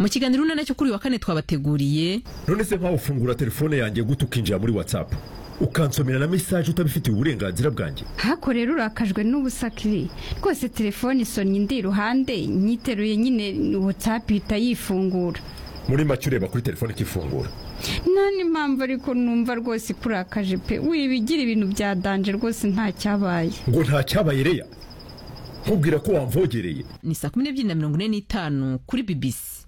mu kiganiro umunani kuri wa kane twabateguriye none se mpawe ufungura telefone yanjye gute ukinjira muri whatsapp ukansomera na mesaje utabifitiye uburenganzira bwanjye hako rero urakajwe n'ubusakiri rwose telefone isonnye indi iruhande nyiteruye nyine watsapu ihita yifungura muri make ureba kuri telefone ikifungura nta n'impamvu ariko numva rwose ikurakaje pe wibigira ibintu bya danje rwose nta cyabaye ngo nta cyabaye reya nkubwira ko wamvogereye ni saa kumi n'ebyiri na mirongo ine n'itanu kuri bibisi